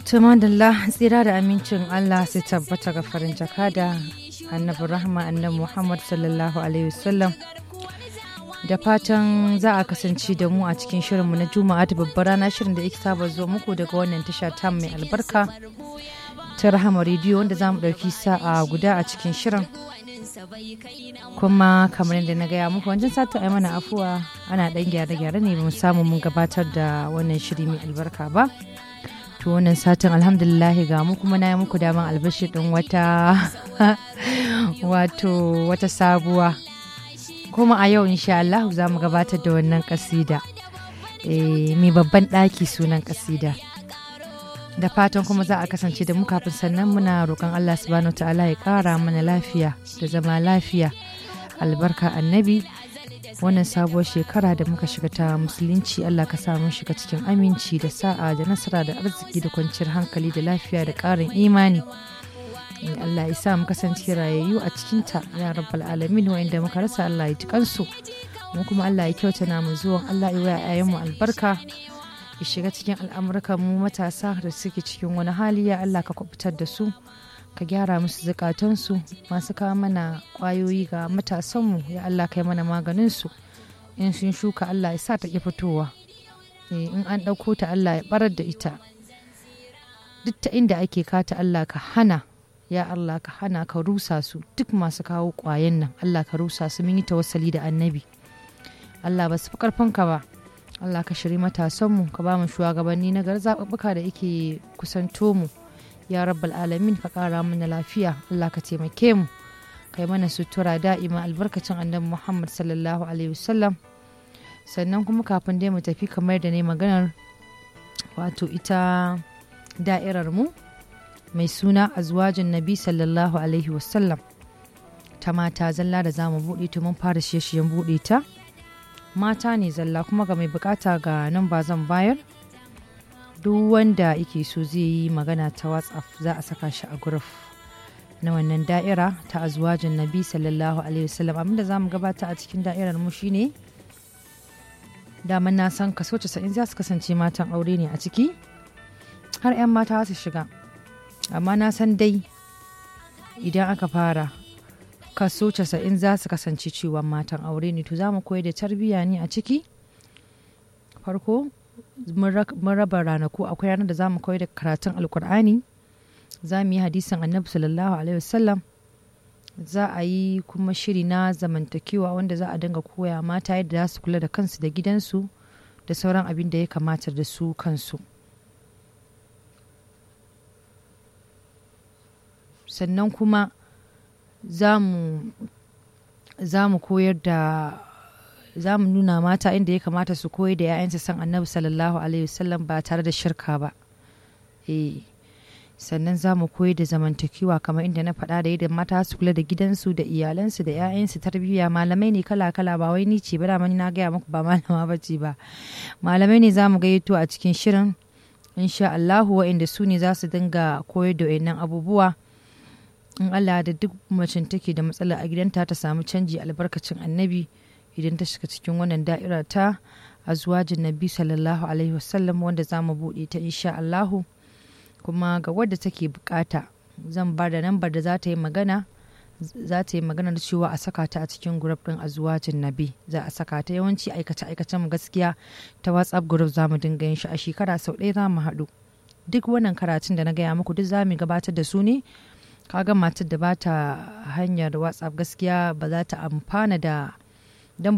Tumadalla tsira da amincin Allah sai tabbata ga farin jakada annabi rahma annabi Muhammad sallallahu alaihi wasallam da fatan za a kasance da mu a cikin shirinmu na juma'a ta babbar rana shirin da yake saba zo muku daga wannan tasha ta mai albarka ta rahama rediyo wanda za mu ɗauki sa'a guda a cikin shirin kuma kamar yadda na gaya muku wancan sata ai mana afuwa ana ɗan gyare-gyare ne mu samu mun gabatar da wannan shiri mai albarka ba to wannan satin alhamdulillah ga mu kuma na yi muku daman albashi ɗin wata wato wata sabuwa kuma a yau insha Allah za mu gabatar da wannan kasida mai babban ɗaki sunan kasida da fatan kuma za a kasance da mu kafin sannan muna roƙon Allah subhanahu ta'ala ya ƙara mana lafiya da zama lafiya albarka annabi wannan sabuwar shekara da muka shiga ta musulunci Allah ka sa mun shiga cikin aminci da sa'a da nasara da arziki da kwanciyar hankali da lafiya da ƙarin imani Allah ya sa mu kasance rayayyu a cikinta ya rabbal alamin wa'inda muka rasa Allah ya ji kansu mu kuma Allah ya kyauta na mu zuwan Allah ya waya mu albarka ya shiga cikin al'amurkan mu matasa da suke cikin wani hali ya Allah ka kubutar da su ka gyara musu zukatansu masu kawo mana kwayoyi ga matasanmu ya Allah kai mana maganin su in sun shuka Allah ya sa ta ki fitowa in an ɗauko ta Allah ya barar da ita duk ta inda ake kata Allah ka hana ya Allah ka hana ka rusa su duk masu kawo ƙwayen nan Allah ka rusa su mun yi tawassali da annabi Allah ba su fi ƙarfinka ba Allah ka shiri matasanmu ka ba mu shugabanni na gar zaɓuɓɓuka da yake kusanto mu ya rabbal alamin ka ƙara mana lafiya Allah ka taimake mu kai mana sutura da'ima albarkacin annabi Muhammad sallallahu alaihi wasallam sannan kuma kafin dai mu tafi kamar da ne maganar wato ita da'irar mu mai suna azwajin nabi sallallahu alaihi wasallam ta mata zalla da za mu buɗe ta mun fara shirye-shiryen buɗe ta mata ne zalla kuma ga mai bukata ga nan ba zan bayar duk wanda yake so zai yi magana ta whatsapp za a saka shi a guruf na wannan da'ira ta azwajin nabi sallallahu alaihi wasallam abinda za mu gabata a cikin da'irar mu shine daman na san kaso 90 za su kasance matan aure ne a ciki har 'yan mata su shiga amma na san dai idan aka fara kaso casa'in za su kasance cewa matan aure ne to za mu koyar da tarbiyya ne a ciki farko mun raba ranaku akwai ranar da za mu koyar da karatun alkur'ani za mu yi hadisin annabi sallallahu alaihi wasallam za a yi kuma shiri na zamantakewa wanda za a dinga koya mata yadda za su kula da kansu da gidansu da sauran abin da ya kamata da su kansu sannan kuma za mu koyar da za mu nuna mata inda ya kamata su koyar da 'ya'yansu san annabi sallallahu alaihi wasallam ba tare da shirka ba eh sannan za mu koyar da zamantakewa kamar inda na faɗa da yadda mata su kula da gidansu da iyalansu da 'ya'yansu tarbiyya malamai ne kala-kala ba wai ni ce ba da na gaya muku ba malama ba ce ba malamai ne za mu gayyato a cikin shirin insha Allahu wa'inda su ne za su dinga koyar da wayannan abubuwa in Allah da duk macen take da matsala a gidanta ta samu canji albarkacin annabi idan ta shiga cikin wannan da'ira ta azwajin nabi sallallahu alaihi wasallam wanda za mu buɗe ta insha Allahu kuma ga wadda take bukata zan ba da nambar da za ta yi magana za ta yi magana da cewa a saka ta a cikin group din azwajin nabi za a saka ta yawanci aikace aikacen gaskiya ta whatsapp group za mu dinga yin shi a shekara sau ɗaya za mu haɗu duk wannan karatun da na gaya muku duk za mu gabatar da su ne kaga matar da ba ta hanyar whatsapp gaskiya ba za ta amfana da